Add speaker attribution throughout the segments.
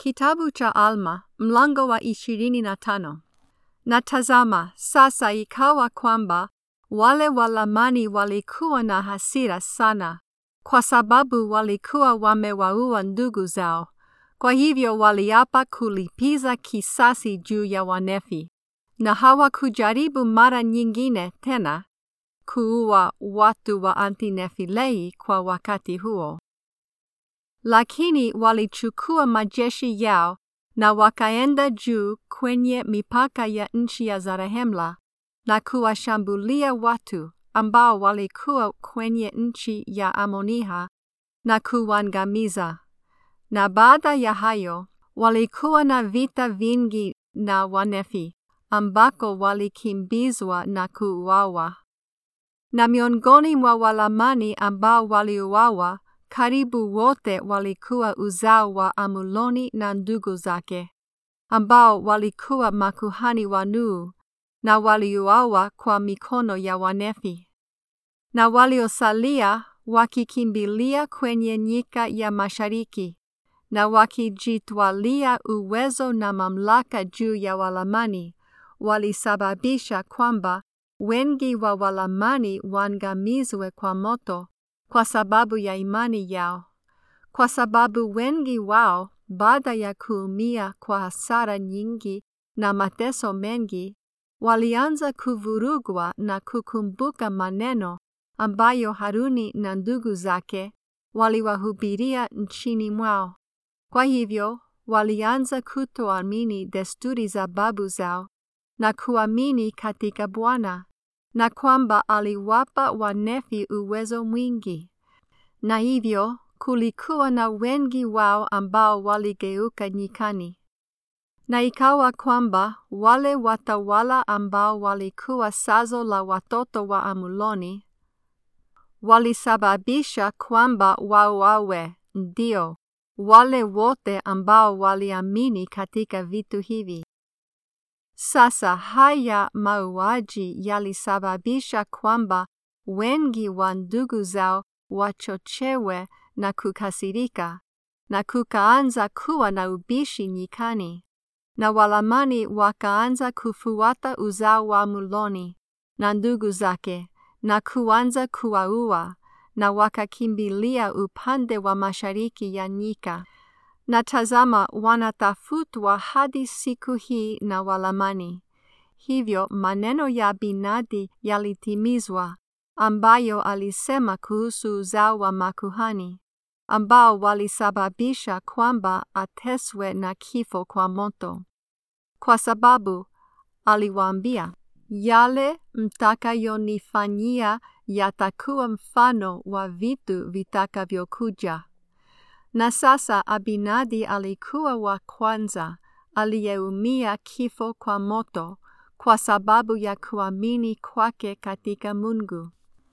Speaker 1: Kitabu cha Alma mlango wa ishirini na tano. Na tazama, sasa ikawa kwamba wale Walamani walikuwa na hasira sana, kwa sababu walikuwa wamewaua ndugu zao. Kwa hivyo waliapa kulipiza kisasi juu ya Wanefi, na hawakujaribu mara nyingine tena kuua watu wa Antinefilei kwa wakati huo. Lakini walichukua majeshi yao na wakaenda juu kwenye mipaka ya nchi ya Zarehemla na kuwashambulia watu ambao walikuwa kwenye nchi ya Amoniha na kuangamiza. Na baada ya hayo walikuwa na vita vingi na Wanefi ambako walikimbizwa na kuuawa. Na miongoni mwa Walamani ambao waliuawa karibu wote walikuwa uzao wa Amuloni na ndugu zake, ambao walikuwa makuhani wa Nuhu, na waliuawa kwa mikono ya Wanefi. Na waliosalia wakikimbilia kwenye nyika ya mashariki, na wakijitwalia uwezo na mamlaka juu ya Walamani, walisababisha kwamba wengi wa Walamani waangamizwe kwa moto kwa sababu ya imani yao, kwa sababu wengi wao baada ya kuumia kwa hasara nyingi na mateso mengi, walianza kuvurugwa na kukumbuka maneno ambayo Haruni na ndugu zake waliwahubiria nchini mwao. Kwa hivyo walianza kutoamini desturi za babu zao na kuamini katika Bwana na kwamba aliwapa Wanefi uwezo mwingi, na hivyo kulikuwa na wengi wao ambao waligeuka nyikani. Na ikawa kwamba wale watawala ambao walikuwa sazo la watoto wa Amuloni walisababisha kwamba wauawe, ndio wale wote ambao waliamini katika vitu hivi. Sasa haya mauaji yalisababisha kwamba wengi wa ndugu zao wachochewe na kukasirika, na kukaanza kuwa na ubishi nyikani, na Walamani wakaanza kufuata uzao wa Muloni na ndugu zake, na kuanza kuwaua, na wakakimbilia upande wa mashariki ya nyika. Na tazama, wanatafutwa hadi siku hii na Walamani. Hivyo maneno ya Binadi yalitimizwa, ambayo alisema kuhusu uzao wa makuhani, ambao walisababisha kwamba ateswe na kifo kwa moto, kwa sababu aliwaambia, yale mtakayonifanyia yatakuwa mfano wa vitu vitakavyokuja. Na sasa Abinadi alikuwa wa kwanza aliyeumia kifo kwa moto kwa sababu ya kuamini kwake katika Mungu.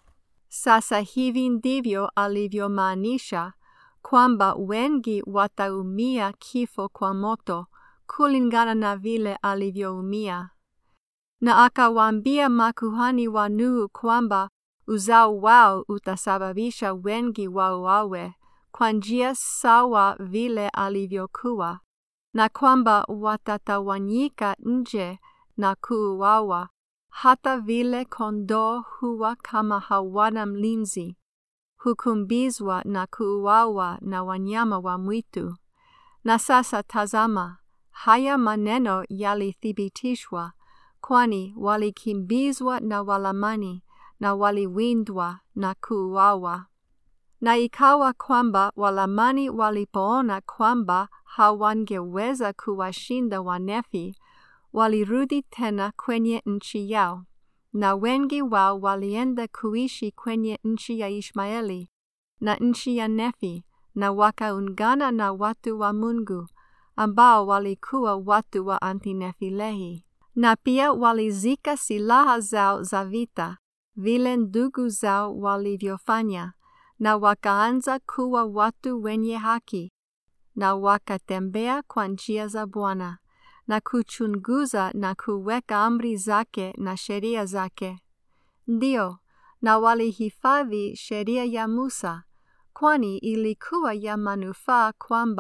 Speaker 1: Sasa hivi ndivyo alivyomaanisha kwamba wengi wataumia kifo kwa moto kulingana na vile alivyoumia. Na akawaambia makuhani wa Nuhu kwamba uzao wao utasababisha wengi wauawe kwa njia sawa vile alivyokuwa, na kwamba watatawanyika nje na kuuawa, hata vile kondoo huwa kama hawana mlinzi, hukumbizwa na kuuawa na wanyama wa mwitu. Na sasa tazama, haya maneno yalithibitishwa, kwani walikimbizwa na Walamani na waliwindwa na kuuawa. Na ikawa kwamba Walamani walipoona kwamba hawangeweza kuwashinda Wanefi, walirudi tena kwenye nchi yao, na wengi wao walienda kuishi kwenye nchi ya Ishmaeli na nchi ya Nefi, na wakaungana na watu wa Mungu ambao walikuwa watu wa Antinefilehi, na pia walizika silaha zao za vita vile ndugu zao walivyofanya na wakaanza kuwa watu wenye haki, na wakatembea kwa njia za Bwana na kuchunguza na kuweka amri zake na sheria zake. Ndio, na walihifadhi sheria ya Musa, kwani ilikuwa ya manufaa kwamba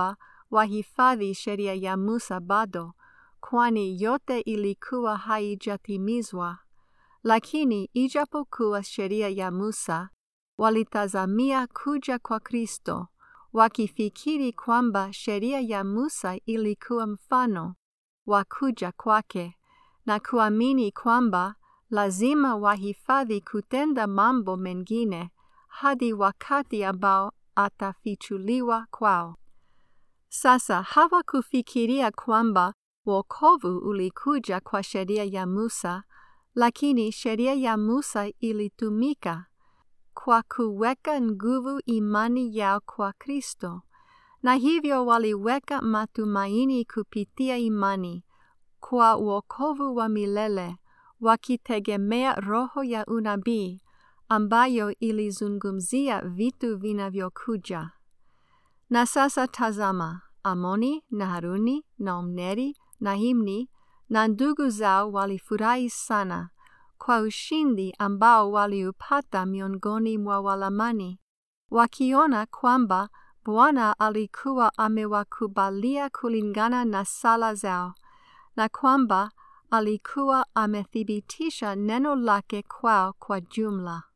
Speaker 1: wahifadhi sheria ya Musa bado, kwani yote ilikuwa haijatimizwa. Lakini ijapokuwa sheria ya Musa, walitazamia kuja kwa Kristo, wakifikiri kwamba sheria ya Musa ilikuwa mfano wa kuja kwake, na kuamini kwamba lazima wahifadhi kutenda mambo mengine hadi wakati ambao atafichuliwa kwao. Sasa hawakufikiria kwamba wokovu ulikuja kwa sheria ya Musa, lakini sheria ya Musa ilitumika kwa kuweka nguvu imani yao kwa Kristo, na hivyo waliweka matumaini kupitia imani kwa wokovu wa milele, wakitegemea roho ya unabii ambayo ilizungumzia vitu vinavyokuja. Na sasa tazama, Amoni na Haruni na Omneri na Himni na ndugu zao walifurahi sana kwa ushindi ambao waliupata miongoni mwa Walamani, wakiona kwamba Bwana alikuwa amewakubalia kulingana na sala zao na kwamba alikuwa amethibitisha neno lake kwao kwa jumla.